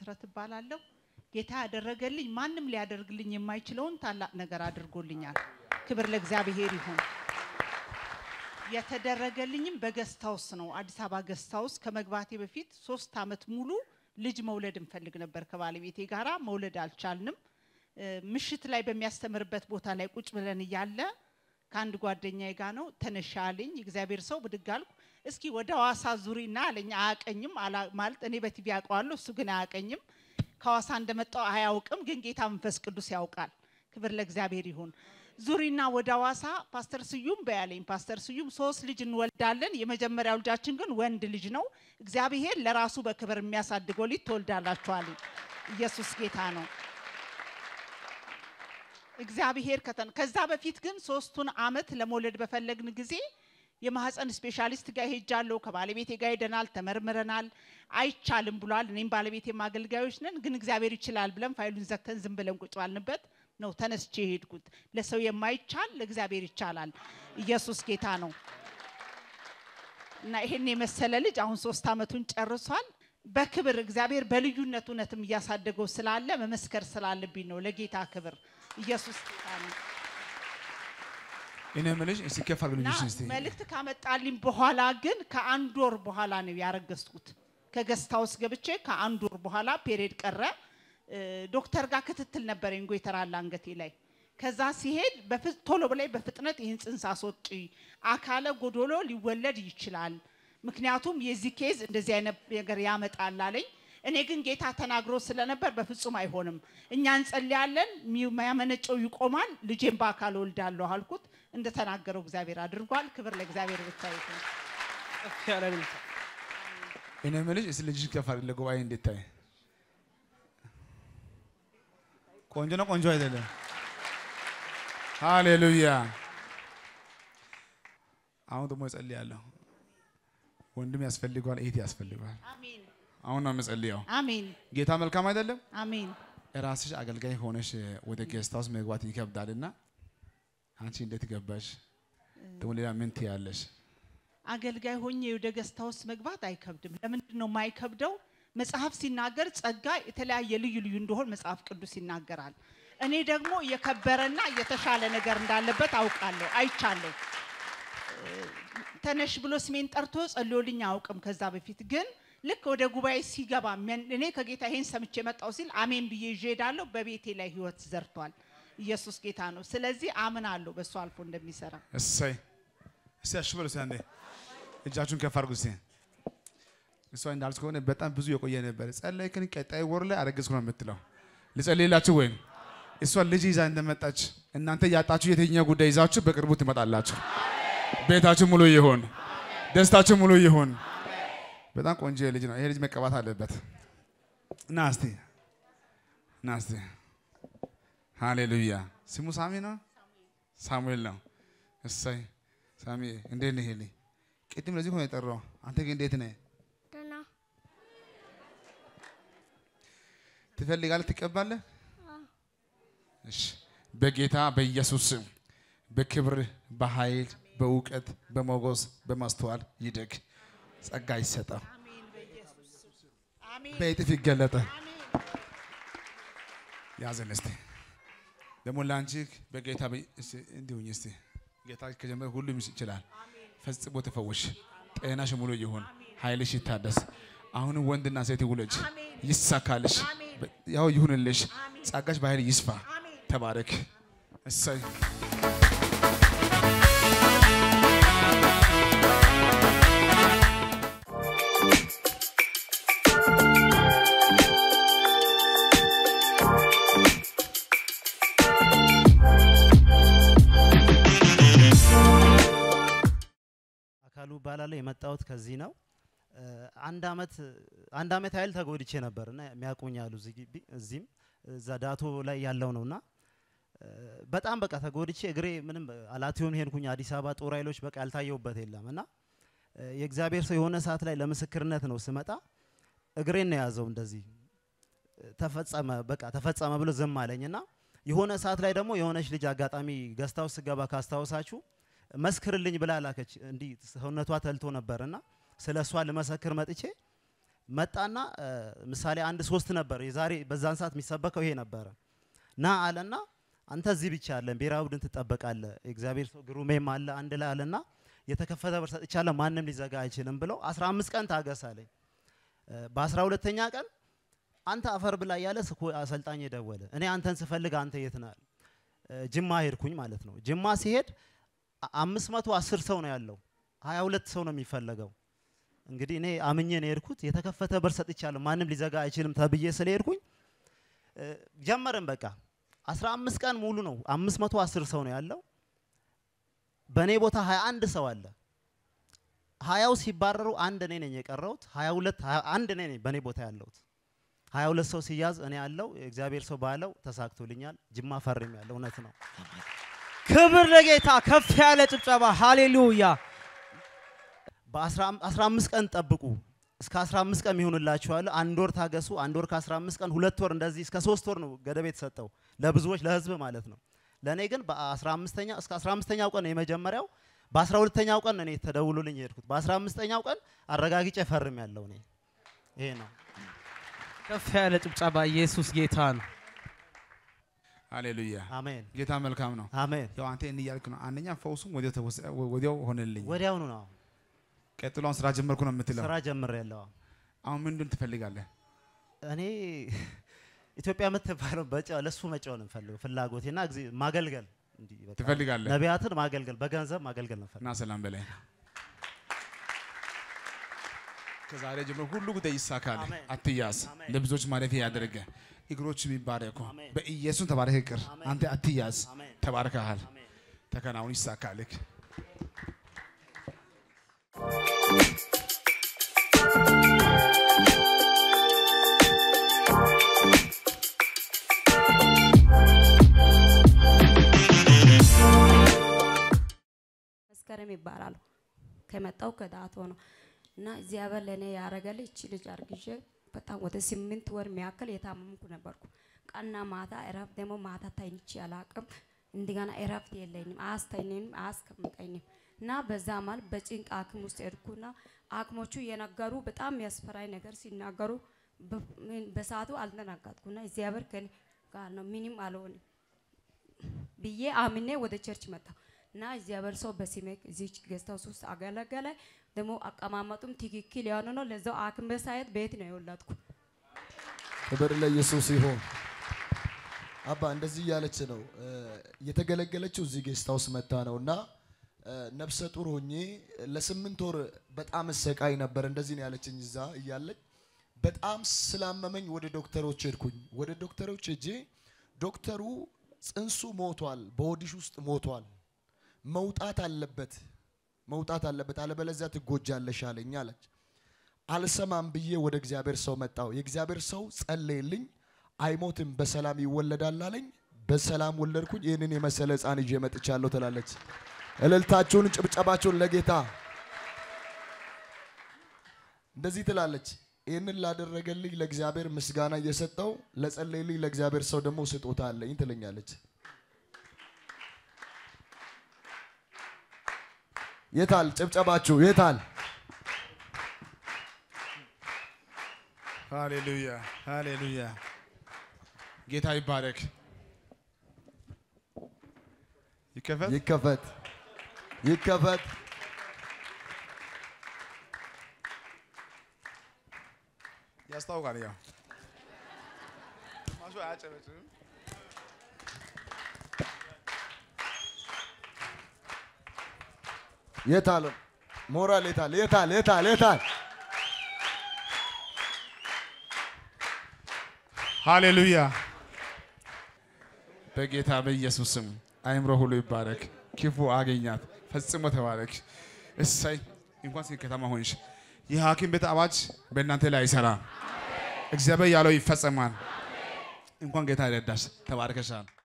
መሰረት እባላለሁ። ጌታ ያደረገልኝ ማንም ሊያደርግልኝ የማይችለውን ታላቅ ነገር አድርጎልኛል። ክብር ለእግዚአብሔር ይሁን። የተደረገልኝም በገስት ሃውስ ነው። አዲስ አበባ ገስት ሃውስ ከመግባቴ በፊት ሶስት አመት ሙሉ ልጅ መውለድ እንፈልግ ነበር ከባለቤቴ ጋራ መውለድ አልቻልንም። እ፣ ምሽት ላይ በሚያስተምርበት ቦታ ላይ ቁጭ ብለን እያለ ከአንድ ጓደኛዬ ጋር ነው ተነሻ አለኝ። እግዚአብሔር ሰው ብድግ አልኩ። እስኪ ወደ ሐዋሳ ዙሪና አለኝ። አያቀኝም አላ- ማለት እኔ በቲቪ ያውቀዋለሁ፣ እሱ ግን አያቀኝም። ከሐዋሳ እንደመጣው አያውቅም፣ ግን ጌታ መንፈስ ቅዱስ ያውቃል። ክብር ለእግዚአብሔር ይሁን። ዙሪና ወደ ሐዋሳ ፓስተር ስዩም በያለኝ። ፓስተር ስዩም ሶስት ልጅ እንወልዳለን፣ የመጀመሪያው ልጃችን ግን ወንድ ልጅ ነው። እግዚአብሔር ለራሱ በክብር የሚያሳድገው ልጅ ትወልዳላችኋለኝ። ኢየሱስ ጌታ ነው። እግዚአብሔር ከተን ከዛ በፊት ግን ሶስቱን አመት ለመውለድ በፈለግን ጊዜ የማህፀን ስፔሻሊስት ጋር ሄጃለሁ። ከባለቤቴ ጋር ሄደናል፣ ተመርምረናል። አይቻልም ብሏል። እኔም ባለቤቴም አገልጋዮች ነን፣ ግን እግዚአብሔር ይችላል ብለን ፋይሉን ዘግተን ዝም ብለን ቁጭ ባልንበት ነው ተነስቼ የሄድኩት። ለሰው የማይቻል ለእግዚአብሔር ይቻላል። ኢየሱስ ጌታ ነው እና ይሄን የመሰለ ልጅ አሁን ሶስት አመቱን ጨርሷል። በክብር እግዚአብሔር በልዩነት እውነትም እያሳደገው ስላለ መመስከር ስላለብኝ ነው። ለጌታ ክብር ኢየሱስ ጌታ ነው። እኔ የምልሽ እስቲ ከፍ እና አድርግልኝ እስቲ መልእክት ካመጣልኝ በኋላ ግን ከአንድ ወር በኋላ ነው ያረገዝኩት። ከገስት ሃውስ ገብቼ ከአንድ ወር በኋላ ፔሬድ ቀረ። እ፣ ዶክተር ጋር ክትትል ነበረኝ ጎይተራል አንገቴ ላይ። ከዛ ሲሄድ በፍ- ቶሎ ብላይ በፍጥነት ይህን ጽንስ አስወጪ፣ አካለ ጎዶሎ ሊወለድ ይችላል፣ ምክንያቱም የዚህ ኬዝ እንደዚህ አይነት ነገር ያመጣል አለኝ። እኔ ግን ጌታ ተናግሮ ስለነበር በፍጹም አይሆንም፣ እኛ እንጸልያለን፣ የሚያመነጨው ይቆማል፣ ልጄን በአካል ወልዳለሁ አልኩት። እንደተናገረው እግዚአብሔር አድርጓል። ክብር ለእግዚአብሔር ብቻ ይሁን። ከፍ ያለ እልልታ። እኔ የምልሽ እስቲ ልጅሽ ከፍ አድርግ ለጉባኤ እንድታይ። ቆንጆ ነው ቆንጆ አይደለም? ሃሌሉያ። አሁን ደግሞ እጸልያለሁ። ወንድም ያስፈልገዋል፣ እህት ያስፈልገዋል። አሜን አሁን ነው የምጸልየው። አሜን ጌታ መልካም አይደለም? አሜን። ራስሽ አገልጋይ ሆነሽ ወደ ጌስት ሃውስ መግባት ይከብዳልና አንቺ እንዴት ገባሽ? ደግሞ ሌላ ምን ትያለሽ? አገልጋይ ሆኜ ወደ ገስት ሃውስ መግባት አይከብድም። ለምንድን ነው የማይከብደው? መጽሐፍ ሲናገር ጸጋ የተለያየ ልዩ ልዩ እንደሆን መጽሐፍ ቅዱስ ይናገራል። እኔ ደግሞ የከበረና የተሻለ ነገር እንዳለበት አውቃለሁ፣ አይቻለሁ። እ፣ ተነሽ ብሎ ስሜን ጠርቶ ጸልዮልኝ አያውቅም። ከዛ በፊት ግን ልክ ወደ ጉባኤ ሲገባ ምን- እኔ ከጌታ ይሄን ሰምቼ መጣው ሲል አሜን ብዬ ይዤ እሄዳለሁ። በቤቴ ላይ ህይወት ዘርቷል። ኢየሱስ ጌታ ነው። ስለዚህ አምናለሁ በእሱ አልፎ እንደሚሰራ። እሰይ እስቲ አሽበሉ እስቲ አንዴ እጃችሁን ከፍ አድርጉ እስቲ። እሷ እንዳልኩት ከሆነ በጣም ብዙ የቆየ ነበር። ጸለይክን ቀጣይ ወር ላይ አረገዝኩ ነው የምትለው። ልጸልይላችሁ ወይም እሷ ልጅ ይዛ እንደመጣች እናንተ ያጣችሁ የትኛው ጉዳይ ይዛችሁ በቅርቡ ትመጣላችሁ። ቤታችሁ ሙሉ ይሁን፣ ደስታችሁ ሙሉ ይሁን። በጣም ቆንጆ ልጅ ነው። ይሄ ልጅ መቀባት አለበት። ና እስቲ ና እስቲ። ሃሌሉያ። ስሙ ሳሚ ነው ሳሙኤል ነው። እሰይ ሳሚ እንዴት ነህ? ሄሊ ቅድም ለዚህ ሆነ የጠራው አንተ ግን እንዴት ነህ? ደህና ትፈልጋለህ? ትቀባለህ? እሺ በጌታ በኢየሱስ ስም በክብር በኃይል በእውቀት በሞገስ በማስተዋል ይደግ። ጸጋ ይሰጠው፣ አሜን በእጥፍ ይገለጠ። ያዘን እስቲ ደግሞ ለአንቺ በጌታ በ- እስቲ እንዲሁኝ እስቲ ጌታ ከጀመረ ሁሉም ይችላል። ፈጽሞ ተፈወሽ፣ ጤናሽ ሙሉ ይሁን፣ ኃይልሽ ይታደስ። አሁንም ወንድና ሴት ውለጅ፣ ይሳካልሽ፣ ያው ይሁንልሽ፣ ጸጋሽ በኃይል ይስፋ። ተባረክ። እሰይ አካሉ እባላለሁ። የመጣሁት ከዚህ ነው። እ፣ አንድ አመት አንድ አመት ያህል ተጎድቼ ነበር እና የሚያውቁኝ አሉ እዚህ ግቢ እዚህም እዛ ዳቶ ላይ ያለው ነውና እ፣ በጣም በቃ ተጎድቼ እግሬ ምንም አላቲዮን ሄድኩኝ አዲስ አበባ ጦር ኃይሎች በቃ ያልታየሁበት የለም እና እ፣ የእግዚአብሔር ሰው የሆነ ሰዓት ላይ ለምስክርነት ነው ስመጣ እግሬን ነው የያዘው እንደዚህ እ፣ ተፈጸመ በቃ ተፈጸመ ብሎ ዝም አለኝና የሆነ ሰዓት ላይ ደግሞ የሆነች ልጅ አጋጣሚ ገስታው ስገባ ካስታወሳችሁ መስክርልኝ ብላ ላከች። እንዲህ ሰውነቷ ተልቶ ነበርና ስለ እሷ ልመሰክር መጥቼ መጣና እ፣ ምሳሌ አንድ ሶስት ነበር የዛሬ በዛን ሰዓት የሚሰበከው ይሄ ነበረ ና አለና አንተ እዚህ ብቻ አለን ብሔራዊ ቡድን ትጠበቃለህ እግዚአብሔር ሰው ግሩሜም አለ አንድ ላይ አለና የተከፈተ በር ሰጥቻለሁ ማንም ሊዘጋ አይችልም ብለው 15 ቀን ታገስ አለኝ እ፣ በአስራ ሁለተኛ ቀን አንተ አፈር ብላ እያለ ስኮ አሰልጣኝ ደወለ እኔ አንተን ስፈልግ አንተ የት ነህ እ፣ ጅማ ሄድኩኝ ማለት ነው ጅማ ሲሄድ አ- አምስት መቶ አስር ሰው ነው ያለው ሀያ ሁለት ሰው ነው የሚፈለገው እንግዲህ እኔ አምኜ ነው የሄድኩት የተከፈተ በር ሰጥቻለሁ ማንም ሊዘጋ አይችልም ተብዬ ስለሄድኩኝ እ፣ ጀመርን በቃ አስራ አምስት ቀን ሙሉ ነው አምስት መቶ አስር ሰው ነው ያለው በእኔ ቦታ ሀያ አንድ ሰው አለ ሀያው ሲባረሩ አንድ እኔ ነኝ የቀረሁት ሀያ ሁለት ሀያ አንድ እኔ ነኝ በእኔ ቦታ ያለሁት ሀያ ሁለት ሰው ሲያዝ እኔ ያለው እግዚአብሔር ሰው ባለው ተሳክቶልኛል ጅማ ፈርም ያለው እውነት ነው ክብር ለጌታ ከፍ ያለ ጭብጨባ ሃሌሉያ በአስራ አምስት ቀን ጠብቁ እስከ 15 ቀን ይሆንላችኋል። አንድ ወር ታገሱ። አንድ ወር ከ15 ቀን ሁለት ወር እንደዚህ እስከ ሶስት ወር ነው ገደብ የተሰጠው ለብዙዎች ለህዝብ ማለት ነው። ለእኔ ግን በ15ኛ እስከ 15ኛው ቀን ነው የመጀመሪያው። በ12ኛው ቀን ነው እኔ ተደውሎልኝ የሄድኩት። በ15ኛው ቀን አረጋግጬ ፈርም ያለው እኔ ይሄ ነው። ከፍ ያለ ጭብጨባ ኢየሱስ ጌታ ነው ሃሌሉያ አሜን ጌታ መልካም ነው። አሜን። ያው አንተ እንዲህ እያልክ ነው። አንደኛ ፈውሱም ወዲያው ተወሰ- ወዲያው ሆነልኝ። ወዲያውኑ ነው ቀጥሎን ስራ ጀመርኩ ነው የምትለው። ስራ ጀምር ያለው አሁን ምንድን ትፈልጋለህ? እኔ ኢትዮጵያ የምትባለው በጨ- ለሱ መጫወት ነው የምፈልገው ፍላጎቴና ጊዜ ማገልገል እንዲህ በቃ ትፈልጋለህ? ነቢያትን ማገልገል በገንዘብ ማገልገል ነው የምፈልገው። እና ሰላም በላይ ከዛሬ ጀምሮ ሁሉ ጉዳይ ይሳካል። አሜን። አትያዝ። አሜን። ለብዙዎች ማለፊያ ያደረገ እግሮች የሚባረኩ አሜን። በኢየሱስ ተባረክ። ቅር አሜን። አንተ አትያዝ። አሜን ተባርከሃል። አሜን። ተከናውን ይሳካልክ። መስከረም ይባላሉ። ከመጣው ከዳቶ ነው እና እግዚአብሔር ለእኔ ያደረገልኝ እቺ ልጅ አርግዤ በጣም ወደ ስምንት ወር የሚያክል የታመምኩ ነበርኩ። ቀና ማታ እረፍት ደግሞ ማታ ተኝቼ አላቅም። እንደገና እረፍት የለኝም፣ አያስተኝም፣ አያስቀምጠኝም እና በዛ ማለት በጭንቅ ሐኪም ውስጥ ሄድኩና ሐኪሞቹ የነገሩ በጣም የሚያስፈራኝ ነገር ሲናገሩ በ- ምን- በሰዓቱ አልተናገጥኩና እግዚአብሔር ከኔ ጋር ነው ምንም አልሆንም ብዬ አምኔ ወደ ቸርች መጣሁ እና እግዚአብሔር ሰው በስሜ እዚች ጌስት ሃውስ ውስጥ አገለገለ። ደግሞ አቀማመጡም ትክክል የሆነ ነው። ለዛው ሐኪም ቤት ሳይሄድ ቤት ነው የወለድኩ። ክብር ለኢየሱስ ይሁን። አባ እንደዚህ እያለች ነው እ፣ የተገለገለችው እዚህ ጌስት ሃውስ መታ ነው እና እ፣ ነፍሰ ጡር ሆኜ ለስምንት ወር በጣም እሰቃይ ነበር። እንደዚህ ነው ያለችኝ እዛ እያለች በጣም ስላመመኝ ወደ ዶክተሮች ሄድኩኝ። ወደ ዶክተሮች ሄጄ ዶክተሩ ጽንሱ ሞቷል፣ በሆድሽ ውስጥ ሞቷል፣ መውጣት አለበት መውጣት አለበት፣ አለበለዚያ ትጎጃለሽ አለኝ አለች። አልሰማም ብዬ ወደ እግዚአብሔር ሰው መጣው። የእግዚአብሔር ሰው ጸለየልኝ። አይሞትም በሰላም ይወለዳል አለኝ። በሰላም ወለድኩኝ። ይህንን የመሰለ ሕፃን ይዤ መጥቻለሁ ትላለች። እልልታችሁን ጭብጨባችሁን ለጌታ እንደዚህ ትላለች። ይህንን ላደረገልኝ ለእግዚአብሔር ምስጋና እየሰጠው ለጸለየልኝ ለእግዚአብሔር ሰው ደግሞ ስጦታ አለኝ ትለኛለች። የታል ጭብጨባችሁ? የታል? ሃሌሉያ ሃሌሉያ። ጌታ ይባረክ። ይከፈት። ይከፈት ይከፈት። ያስታውቃል። ያው ማሹ አያጨበጭብም። የታል ሞራል? የታል? የታል? የታል? የታል? ሃሌሉያ። በጌታ በኢየሱስ ስም አይምሮ ሁሉ ይባረክ። ክፉ አገኛት ፈጽሞ ተባረክ። እሰይ እንኳን ስለ ከተማ ሆንሽ። የሐኪም ቤት አዋጅ በእናንተ ላይ አይሰራም። እግዚአብሔር ያለው ይፈጸማል። እንኳን ጌታ ይረዳሽ። ተባርከሻል።